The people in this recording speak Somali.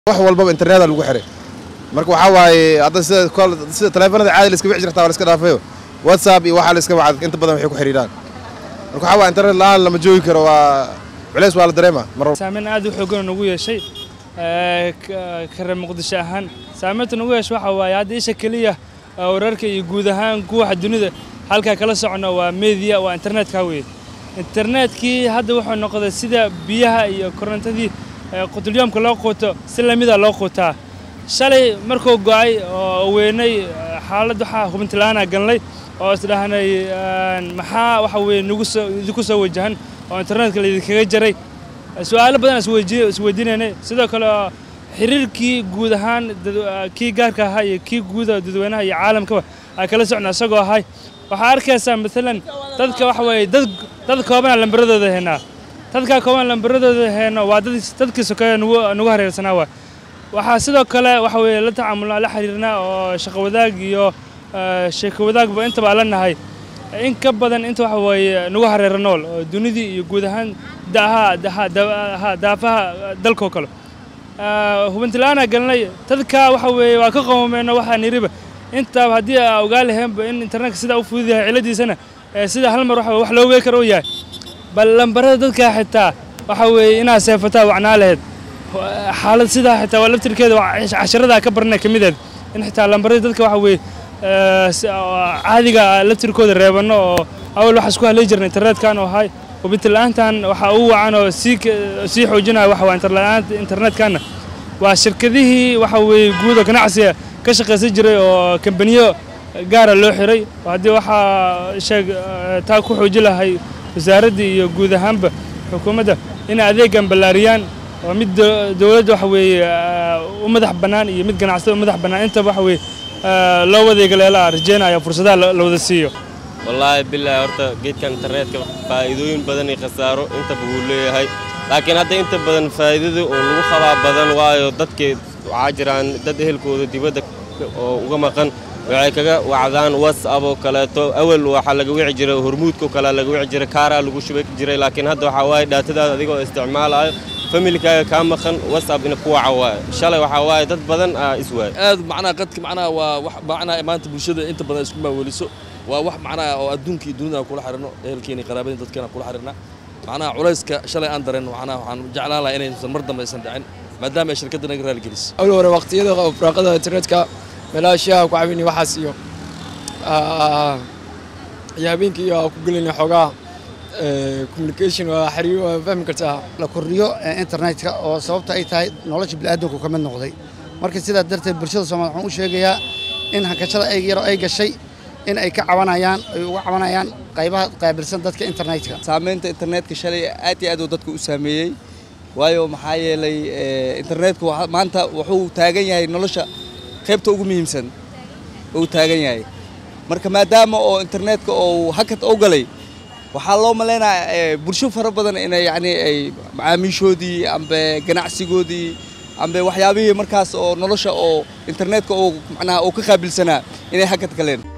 wax walbaba internetka lagu xiray marka waxaa waaye hadda sida kol sida taleefanada caadi la iska wici jirtaa waa la iska dhaafayo whatsapp iyo waxaa la iska wacad inta badan waxay ku xiriiraan marka waxaa waaye internet la-aan lama joogi karo waa culeys waa la dareema mar walba saameyn aad u xoogan nagu yeeshay ee, ka- kare muqdisho ahaan saameynta nagu yeeshay waxa waaye hadda isha keliya ee, wararka iyo guud ahaan guwaxa dunida halkaa kala socono waa media waa internetka weye internetkii hadda wuxuu noqday sida biyaha iyo korontadii ee, qutulyoomka loo quuto si lamida loo quutaa shalay markuu go'ay oo weynay ee, xaalad waxaa hubintilaana galnay oo isdhahnay een, maxaa waxa weye nagu soo idinku soo wajahan oo internetka laydinkaga jaray su-aalo badan aan isweydiin- isweydiinaynay sidoo kale oo xiriirkii guud ahaan dad- kii gaarka ahaa iyo kii guuda dadweynaha iyo caalamkaba ay kala socna isagoo ahay waxaa arkaysaa maalan dadka waxa weeye dad dad koobana lambaradooda haynaa dadka kooban lambaradooda hayno waa dad dadkii sokeeye nagu nagu hareersanaa waay waxaa sidoo kale waxa weeye la tacaamulnaa la xiriirnaa oo shaqo wadaag iyo eh, sheeko wadaagba intaba aan la nahay in ka badan inta waxa weeye nagu hareera nool oo dunidii iyo guud ahaan daaha daha daaha daafaha dalkoo kale Ah, hubintilaana galnay dadka waxa weeye waa ka qawmeyno waxaan yiriba intaaba haddii aa ogaa laheenba in internetka sidaa u fudud yahay ciladiisana ee sida hal mar waxa weye wax loo weegi karo u yahay bal lambarada dadka xitaa waxa weeye inaad seefataa wacnaa laheyd xaalad sidaa xitaa waa laftirkeeda waa cash- casharadaa ka barnay ka mideed in xitaa lambarada dadka waxa weeye eh, si- oo caadiga ah laftirkooda reebano oo awal waxaa isku halay jirna internetkan oo ahay hubinti la-aantan waxaa ugu wacan oo sii ka- sii xoojinaya waxa waa interla-aanta internetkanna waa shirkadihii waxa weeye guud oo ganacsiga ka shaqaysan jiray oo kambaniyo gaara loo xiray oo haddii waxaa sheeg eh, taa ku xoojin lahay wasaaraddii iyo guud ahaanba xukuumadda inay adeegan ballaariyaan oo mid do- dowladda waxa weeye eh, u madax bannaan iyo mid ganacsada u madax bannaan intaba waxa weeye eh, loo wadeegaleela rajeynaya fursadaha la la wada siiyo wallaahi bilaahi horta geedkan internetka faa'iidooyin badan iyo khasaaro intaba wuu leeyahay laakiin hadda inta badan faa'iidada oo lagu qabaa badan waayo dadkii waxaa jiraan dad ehelkooda dibadda oo uga maqan waxay kaga wacdaan whatsapp oo kaleeto awal waxaa laga wici jiray hormuudka oo kale laga wici jiray kaaraa lagu shubi jiray laakiin hadda waxaa waaye dhaatadaada adigoo isticmaalayo familkaaga kaa maqan whatsapp ina ku waca waaye shalay waxaa waaye dad badan aa is waaye aad macnaha qadka macnaha waa wax macnaha maanta bulshada inta badan isku maaweliso waa wax macnaha oo adduunka iyo dunida aan kula xiriirno ehelkeena qaraabadeen dadkeena kula xiriirna macnaha culayska shalay aan dareen macnaha waxaan jeclaan lahaa inaysan mar dambe aysan dhicin maadaama ay shirkadda naga raaligelisay awal hore waqtiyada firaaqada internetka meelaha shiyaha ku caawinaya waxaas iyo ah, iyo habeenkii iyo ku gelinaya xoogaa eh, communication waa xiriir waa fahmi kartaa la kordhiyo ee internetka oo sababta ay tahay nolosha bini'aadamku ka mid noqday marka sidaa darteed bulshada soomaaliya waxaan u sheegayaa in hankashada ay yaro ay gashay in ay ka cabanayaan ay uga cabanayaan qaybaha qaabilsan dadka internetka saamaynta internetka shalay aad iyo aad uu dadka u saameeyey waayo maxaa yeelay eh, internetku waxa- maanta wuxuu taagan yahay nolosha qaybta ugu muhiimsan uu taagan yahay marka maadaama oo internetka uu hakad u galay waxaa loo maleynayaa eh, bulsho fara badan inay yacni ay macaamiishoodii ambe ganacsigoodii ambe waxyaabihii markaas oo nolosha oo internetka uu macnaha uu ka qaabilsanaa inay hakad galeen